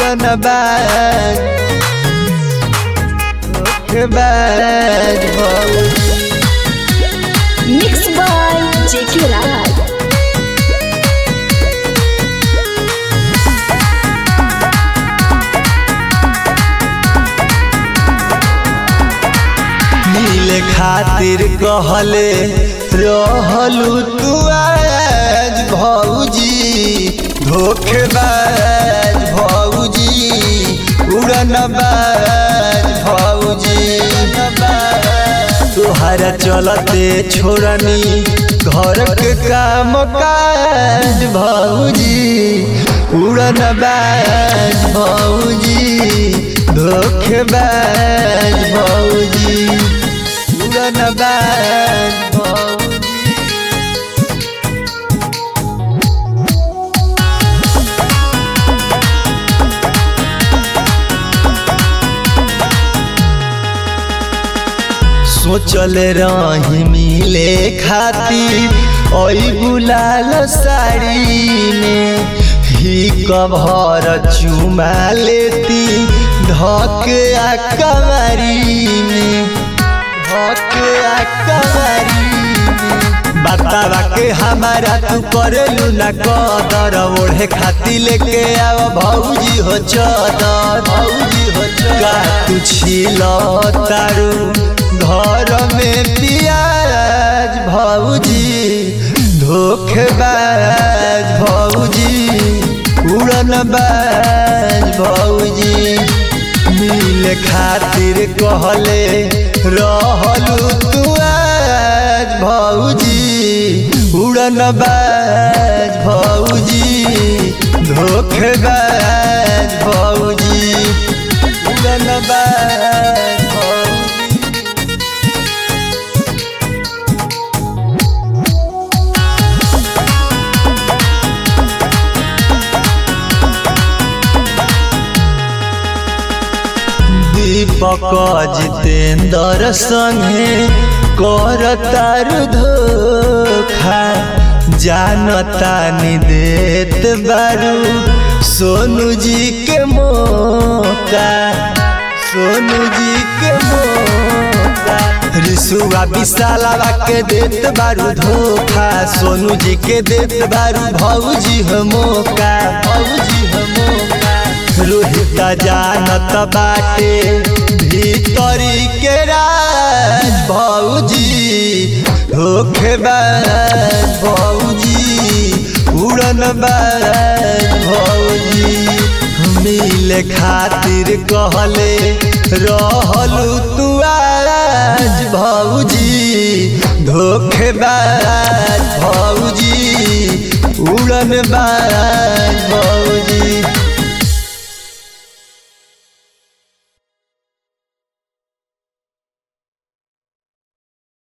उड़न बाज धोखेबाज भौजी Mixed by J.K. Raj. मिले खातिर कहले रहलू तू आज भौजी धोखेबाज भौजी उड़न बाज भौजी तुहरा चलते छोड़नी घर के काम काज भौजी उड़न बाज भौजी धोखेबाज भौजी उड़न बाज भौजी सोचल रही मिले खातिर ओई गुलाल साड़ी में ही कभर चुमा लेती धक आ कवारी में धक आ कवारी में बतावा के हमारा तू करेलू ना कदर ओढ़े खाती लेके आव भौजी हो चदर भौजी हो चदर का तू छिल तारू घर में पियाज भौजी धोखेबाज भौजी उड़न बाज भौजी मिल खातिर कहले रहलू तू आज भौजी उड़न बाज भौजी धोखेबाज भौजी उड़न बाज भौजी दीपक जितेंद्र संगे कर तारू धोखा जानता नि देत बारू सोनू जी के मौका सोनू जी के मौका रिसुआ विशालावा के देत बारू धोखा सोनू जी के देत बारू भौजी हो मौका भौजी हो मौका रोहित जानत बाटे भीतरी के राज भौजी धोखेबाज भौजी उड़न बाज भौजी मिले खातिर कहले रहलू तू आज भौजी धोखेबाज भौजी उड़न बाज भौजी